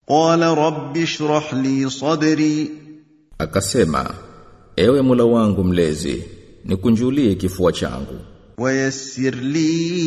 قال رب اشرح لي صدري Akasema, ewe Mola wangu mlezi, nikunjulie kifua changu ويسر لي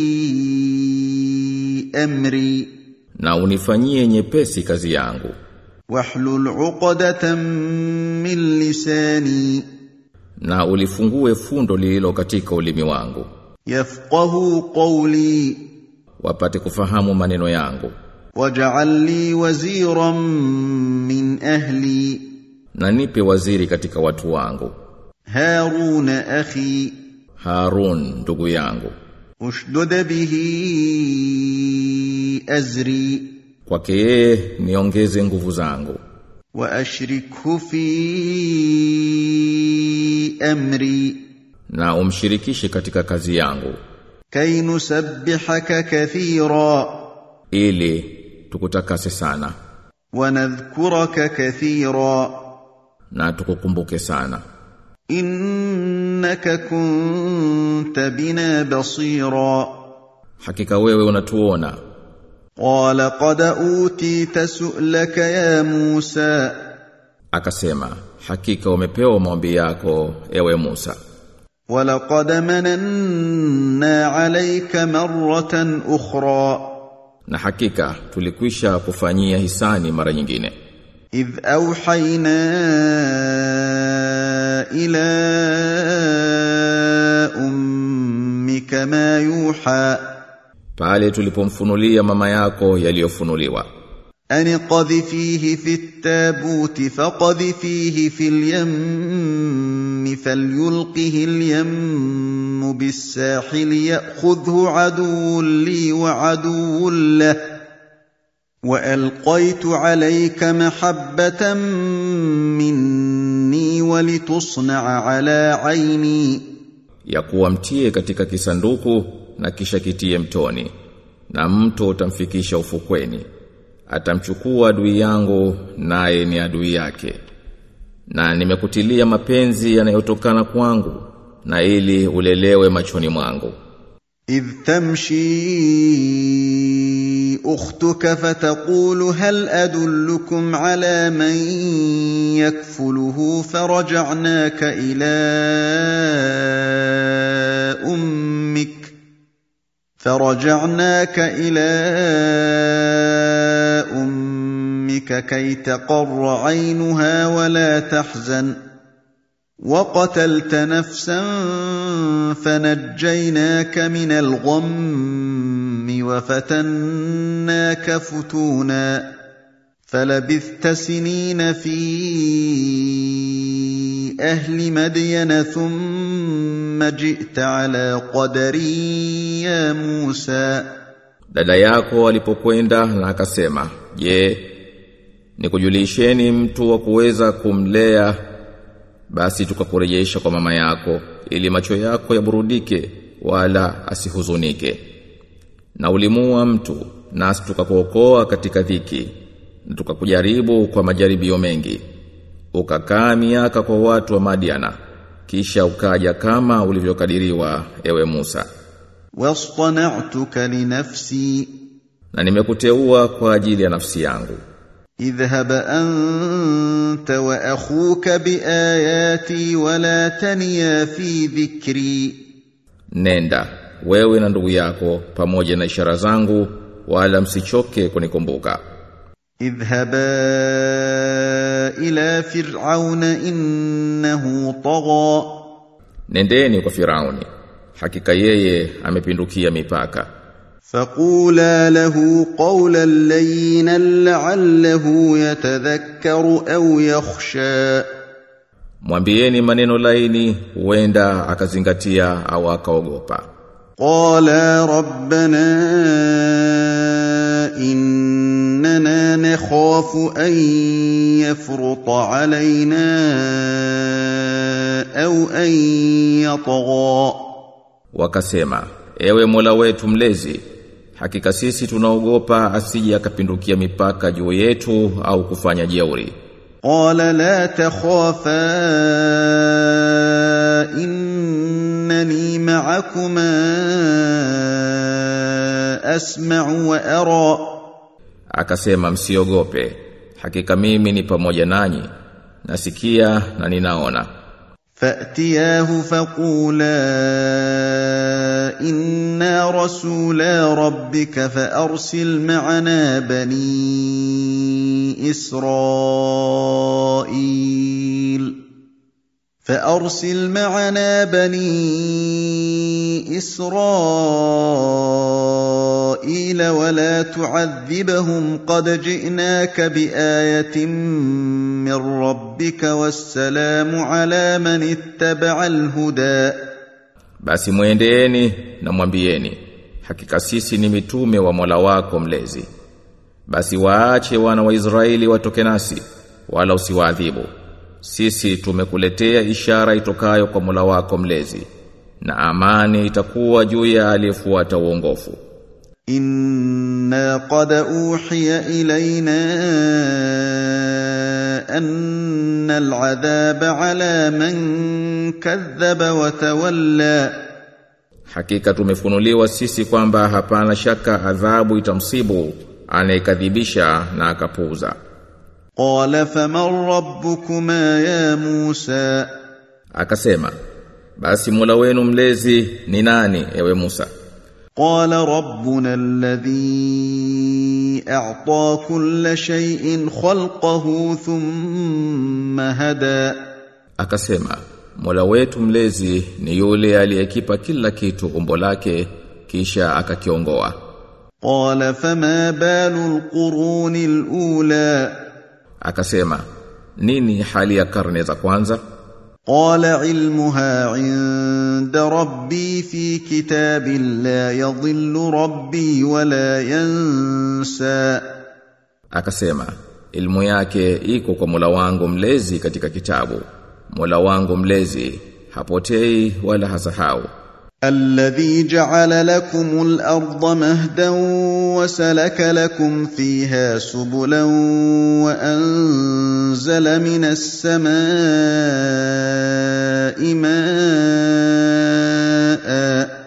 امري na unifanyie nyepesi kazi yangu واحلل عقدة من لساني na ulifungue fundo lililo katika ulimi wangu يفقه قولي wapate kufahamu maneno yangu واجعل لي وزيرا من اهلي na nipe waziri katika watu wangu هارون اخي Harun ndugu yangu اشدد به ازري kwake yeye niongeze nguvu zangu واشركه في امري na umshirikishe katika kazi yangu كي نسبحك كثيرا ili tukutakase sana ونذكرك كثيرا na tukukumbuke sana انك كنت بنا بصيرا hakika wewe unatuona قال قد اوتيت سؤلك يا موسى akasema hakika umepewa maombi yako ewe Musa ولقد مننا عليك مره اخرى na hakika tulikwisha kufanyia hisani mara nyingine اذ اوحينا الى امك ما يوحى pale tulipomfunulia mama yako yaliyofunuliwa أن قذفيه في التابوت فقذفيه في اليم فليلقه اليم بالساحل يأخذه عدو لي وعدو له وألقيت عليك محبة مني ولتصنع على عيني ya kuwa mtie katika kisanduku na kisha kitie mtoni na mto utamfikisha ufukweni atamchukua adui yangu naye ni adui yake na nimekutilia mapenzi yanayotokana kwangu na ili ulelewe machoni mwangu إذ تمشي أختك فتقول هل أدلكم على من يكفله فرجعناك إلى أمك فرجعناك إلى أمك كي تقر عينها ولا تحزن وقتلت نفسا فنجيناك من الغم وفتناك فتونا فلبثت سنين في اهل مدين ثم جئت على قدر يا موسى dada yako alipokwenda na akasema je nikujulisheni mtu wa kuweza kumlea basi tukakurejesha kwa mama yako ili macho yako yaburudike wala asihuzunike na ulimua mtu nasi tukakuokoa katika dhiki na tukakujaribu kwa majaribio mengi ukakaa miaka kwa watu wa Madiana kisha ukaja kama ulivyokadiriwa ewe Musa واصطنعتك لنفسي na nimekuteua kwa ajili ya nafsi yangu اذهب انت واخوك باياتي ولا تنيا في ذكري nenda wewe na ndugu yako pamoja na ishara zangu wala msichoke kunikumbuka اذهبا الى فرعون انه طغى nendeni kwa Firauni hakika yeye amepindukia mipaka فقولا له قولا لينا لعله يتذكر او يخشى mwambieni maneno laini huenda akazingatia au akaogopa قالا ربنا اننا نخاف ان يفرط علينا او ان يطغى wakasema ewe Mola wetu mlezi hakika sisi tunaogopa asije akapindukia mipaka juu yetu au kufanya jeuri قال لا تخافا انني معكما اسمع وارى akasema msiogope hakika mimi ni pamoja nanyi nasikia na ninaona فأتياه فقولا إنا رسولا ربك فأرسل معنا بني إسرائيل فأرسل معنا بني إسرائيل ولا تعذبهم قد جئناك بآية من ربك والسلام على من اتبع الهدى basi mwendeeni na mwambieni hakika sisi ni mitume wa Mola wako mlezi basi waache wana wa Israeli watoke nasi wala usiwaadhibu sisi tumekuletea ishara itokayo kwa Mola wako mlezi na amani itakuwa juu ya aliyefuata uongofu إنا قد أوحي إلينا أن العذاب على من كذب وتولى hakika tumefunuliwa sisi kwamba hapana shaka adhabu itamsibu anayekadhibisha na akapuuza قال فمن ربكما يا موسى akasema basi Mola wenu mlezi ni nani ewe Musa قال ربنا الذي أعطى كل شيء خلقه ثم هدى akasema Mola wetu mlezi ni yule aliyekipa kila kitu umbo lake kisha akakiongoa قال فما بال القرون الأولى akasema nini hali ya karne za kwanza قال علمها عند ربي في كتاب لا يضل ربي ولا ينسى akasema ilmu yake iko kwa Mola wangu mlezi katika kitabu Mola wangu mlezi hapotei wala hasahau الذي جعل لكم الأرض مهدا وسلك لكم فيها سبلا وأنزل من السماء ماء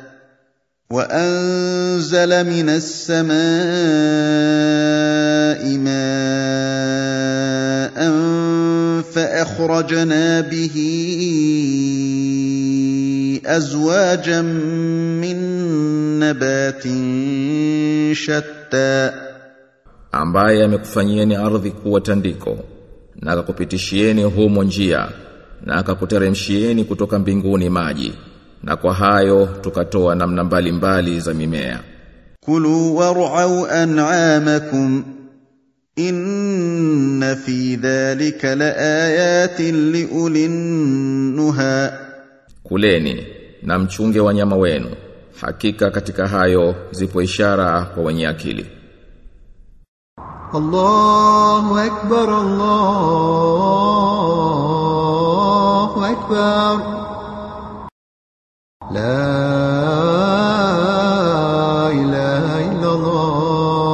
وأنزل من السماء ماء فأخرجنا به أزواجا من نبات شتى ambaye amekufanyieni ardhi kuwa tandiko na akakupitishieni humo njia na akakuteremshieni kutoka mbinguni maji na kwa hayo tukatoa namna mbalimbali za mimea كلوا وارعوا أنعامكم إن في ذلك لآيات لأولي النهى kuleni na mchunge wanyama wenu hakika katika hayo zipo ishara kwa wenye akili الله أكبر الله أكبر لا إله إلا الله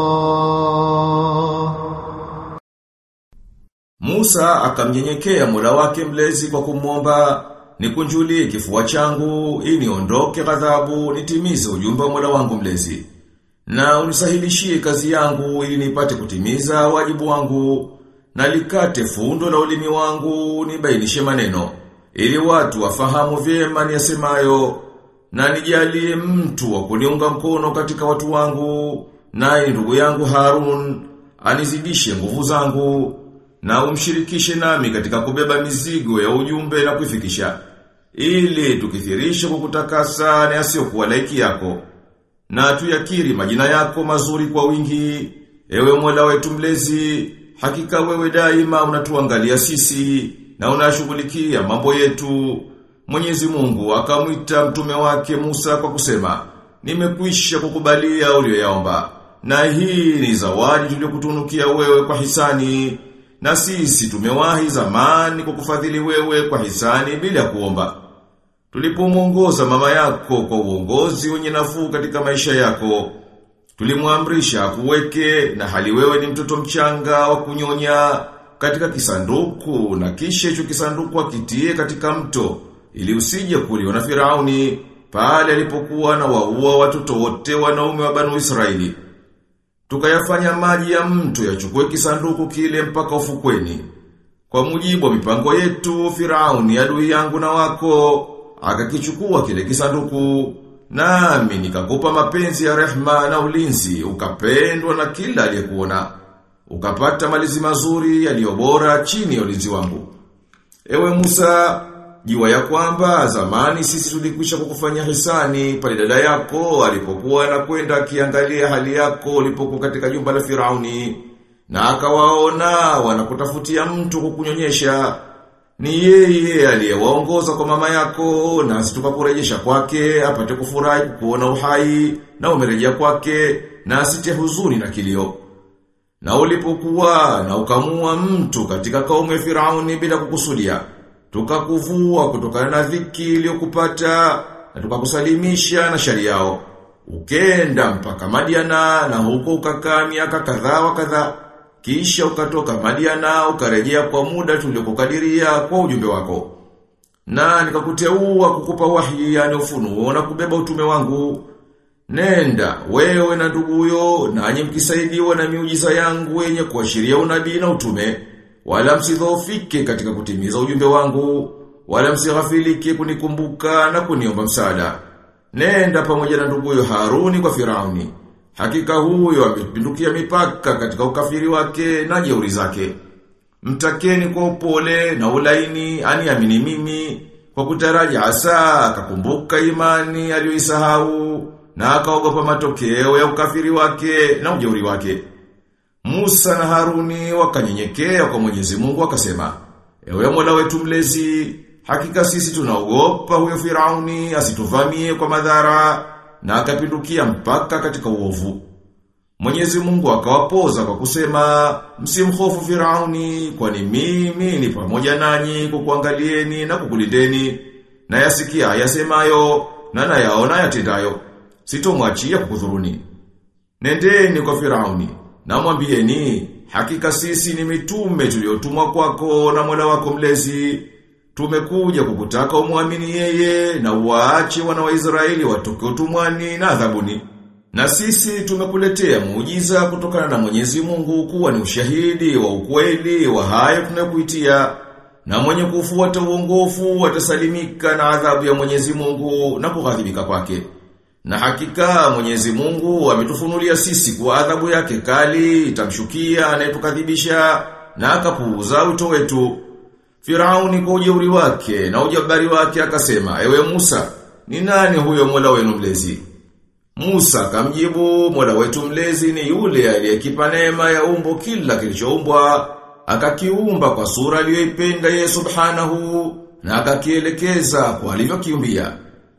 Musa akamnyenyekea Mola wake mlezi kwa kumwomba nikunjulie kifua changu ili niondoke ghadhabu nitimize ujumbe wa Mola wangu mlezi na unisahilishie kazi yangu ili nipate kutimiza wajibu wangu na likate fundo la ulimi wangu nibainishe maneno ili watu wafahamu vyema niyasemayo na nijalie mtu wa kuniunga mkono katika watu wangu naye ndugu yangu Harun anizidishe nguvu zangu na umshirikishe nami katika kubeba mizigo ya ujumbe na kuifikisha ili tukithirishe kukutakasa na yasiyokuwa laiki yako na tuyakiri majina yako mazuri kwa wingi ewe Mola wetu mlezi hakika wewe daima unatuangalia sisi na unashughulikia mambo yetu Mwenyezi Mungu akamwita mtume wake Musa kwa kusema nimekwisha kukubalia uliyoyaomba na hii ni zawadi tuliyokutunukia wewe kwa hisani na sisi tumewahi zamani kukufadhili wewe kwa hisani bila kuomba Tulipomuongoza mama yako kwa uongozi wenye nafuu katika maisha yako, tulimwamrisha kuweke na hali wewe ni mtoto mchanga wa kunyonya katika kisanduku na kisha hicho kisanduku akitie katika mto ili usije kuliwa na Firauni pale alipokuwa na waua watoto wote wanaume wa Banu Israeli. tukayafanya maji ya mto yachukue kisanduku kile mpaka ufukweni. Kwa mujibu wa mipango yetu, Firauni adui yangu na wako, akakichukua kile kisanduku, nami nikakupa mapenzi ya rehma na ulinzi, ukapendwa na kila aliyekuona. Ukapata malizi mazuri yaliyobora chini ya ulinzi wangu. Ewe Musa, jua ya kwamba zamani sisi tulikwisha kukufanya hisani pale dada yako alipokuwa anakwenda akiangalia hali yako ulipokuwa katika jumba la Firauni na akawaona wanakutafutia mtu kukunyonyesha ni yeye aliyewaongoza kwa mama yako na tukakurejesha kwake apate kufurahi kuona uhai na umerejea kwake na asite huzuni na kilio na ulipokuwa na ukamua mtu katika kaumu ya Firauni bila kukusudia tukakuvua kutokana na dhiki iliyokupata na tukakusalimisha na shari yao ukenda mpaka Madiana na huko ukakaa miaka kadhaa wa kadhaa kisha ukatoka Madiana ukarejea kwa muda tuliokukadiria kwa ujumbe wako na nikakuteua kukupa wahi yani ufunuo na kubeba utume wangu Nenda, wewe na nduguyo, nanyi mkisaidiwa na miujiza yangu yenye kuashiria unabii na utume, wala msidhoofike katika kutimiza ujumbe wangu, wala msighafilike kunikumbuka na kuniomba msaada. Nenda pamoja na nduguyo Haruni kwa Firauni. Hakika huyo amepindukia mipaka katika ukafiri wake na jeuri zake. Mtakeni kwa upole na ulaini aniamini mimi kwa kutaraji asa akakumbuka imani aliyoisahau na akaogopa matokeo ya ukafiri wake na ujeuri wake. Musa na Haruni wakanyenyekea kwa Mwenyezi Mungu wakasema, Ewe Mola wetu mlezi, hakika sisi tunaogopa huyo Firauni asituvamie kwa madhara na akapindukia mpaka katika uovu. Mwenyezi Mungu akawapoza kwa kusema, msimhofu Firauni kwani mimi ni pamoja nanyi kukuangalieni na kukulindeni na yasikia yasemayo na nayaona yatendayo sitomwachia kukudhuruni. Nendeni kwa Firauni, na mwambieni, hakika sisi ni mitume tuliotumwa kwako na Mola wako mlezi. Tumekuja kukutaka umwamini yeye na uwaache wana wa Israeli watoke utumwani na adhabuni. Na sisi tumekuletea muujiza kutokana na Mwenyezi Mungu kuwa ni ushahidi wa ukweli wa hayo tunayokuitia. Na mwenye kufuata uongofu atasalimika na adhabu ya Mwenyezi Mungu na kughadhibika kwake. Na hakika Mwenyezi Mungu ametufunulia sisi kwa adhabu yake kali itamshukia anayetukadhibisha na akapuuza wito wetu. Firauni kwa ujeuri wake na ujabari wake akasema, "Ewe Musa, ni nani huyo Mola wenu mlezi?" Musa akamjibu, "Mola wetu mlezi ni yule aliyekipa neema ya umbo kila kilichoumbwa, akakiumba kwa sura aliyoipenda yeye Subhanahu na akakielekeza kwa alivyokiumbia."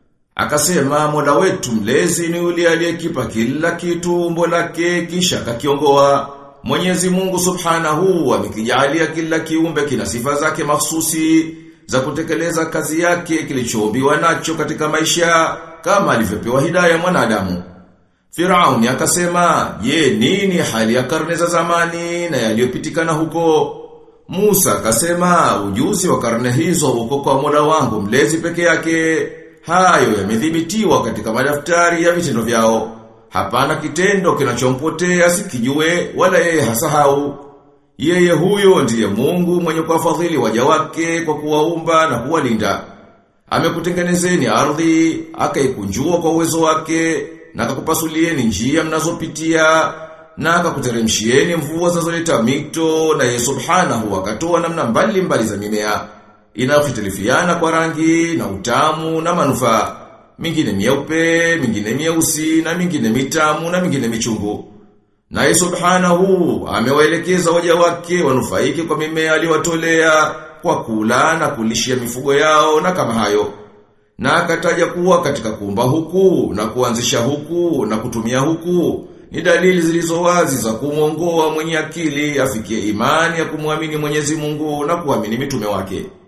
Akasema mola wetu mlezi ni yule aliyekipa kila kitu umbo lake kisha akakiongoa. Mwenyezi Mungu Subhanahu amekijalia kila kiumbe kina sifa zake mahsusi za kutekeleza kazi yake kilichoumbiwa nacho katika maisha kama alivyopewa hidayah mwanadamu. Firauni akasema, "Je, nini hali ya karne za zamani na yaliyopitikana huko?" Musa akasema, "Ujuzi wa karne hizo uko kwa Mola wangu mlezi peke yake." Hayo yamedhibitiwa katika madaftari ya vitendo vyao. Hapana kitendo kinachompotea sikijue wala yeye hasahau. Yeye huyo ndiye Mungu mwenye kuwafadhili waja wake kwa kuwaumba na kuwalinda. Amekutengenezeni ardhi, akaikunjua kwa uwezo wake, na akakupasulieni njia mnazopitia, na akakuteremshieni mvua zinazoleta mito, na yeye subhanahu akatoa namna mbali mbali za mimea inayofitilifiana kwa rangi na utamu na manufaa. Mingine mieupe, mingine mieusi na mingine mitamu na mingine michungu. Naye subhanahu amewaelekeza waja wake wanufaike kwa mimea aliyowatolea kwa kula na kulishia mifugo yao na kama hayo. Na akataja kuwa katika kuumba huku na kuanzisha huku na kutumia huku ni dalili zilizo wazi za kumwongoa mwenye akili afikie imani ya kumwamini Mwenyezi Mungu na kuamini mitume wake.